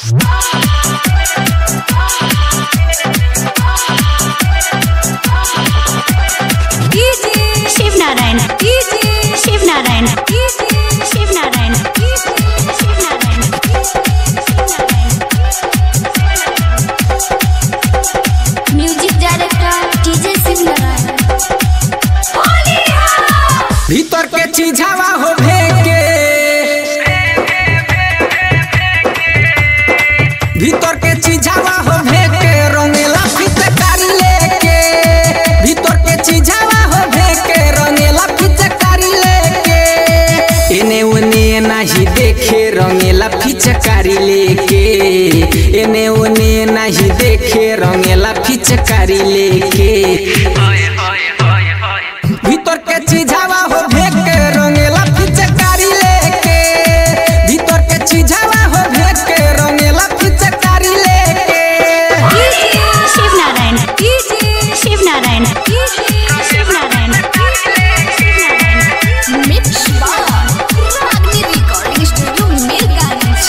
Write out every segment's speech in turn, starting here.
Shiv Narayan Shiv Narayan Shiv Narayan Shiv Narayan music director DJ Shiv Narayan भीतर के चीजावा हो भेके भीतर के चीजावा हो भेके रंगेला फिचकारी लेके भीतर के चीजावा हो भेके रंगेला फिचकारी लेके एने ओने नाही देखे रंगेला फिचकारी लेके एने ओने नाही देखे रंगेला फिचकारी लेके भीतर के चीजावा हो भेक के रंगेला फिचकारी लेके भीतर के चीजावा हो भेक के रंगेला फिचकारी लेके शिव नारायण शिव नारायण शिव नारायण मिक्स बार Agni recording studio Mirganj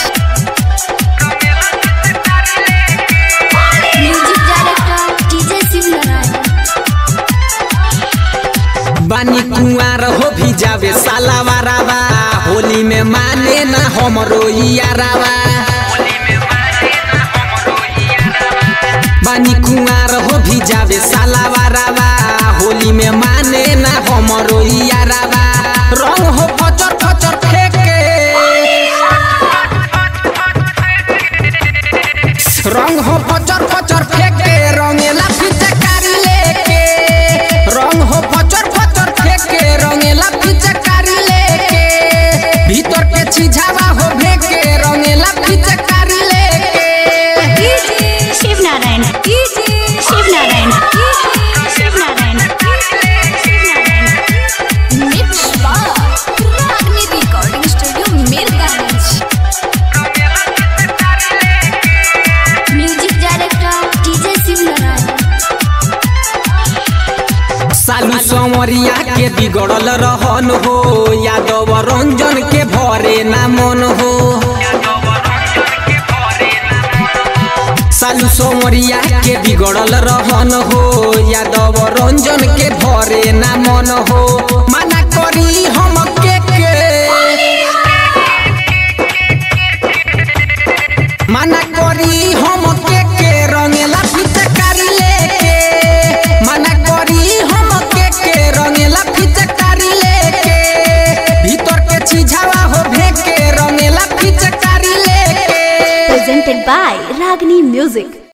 music director DJ Shiv Narayan बानी कुंवार हो भी जावे साला वारावा होली में माने ना हमरो यारावा बानी कुंवार हो भी जावे साला वारावा होली में माने ना हमरो यारावा रंग हो फचर फचर फेंके रंग हो फचर फचर फेंके रंगेला फिचकारी लेके रंग हो फचर फचर फेंके रंगेला फिचकारी लेके भीतर के छिझावा हो भेके रंगेला फिचकारी लेके शिव नारायण शिव नारायण शिव नारायण मिक्स बार Agni recording studio Mirganj music director DJ Shiv Narayan सालू संवरिया के बिगड़ल रहन हो यादव रंजन के भरे ना मन हो सालू सोमरिया के बिगड़ल रहन हो यादव रंजन के भरे ना मन हो मना करी हम के के मना करी हम के के रंगेला फिचकारी लेके मना करी हम के के रंगेला फिचकारी लेके भीतर के चीजावा हो भेके रंगेला फिचकारी लेके presented by Ragini Music.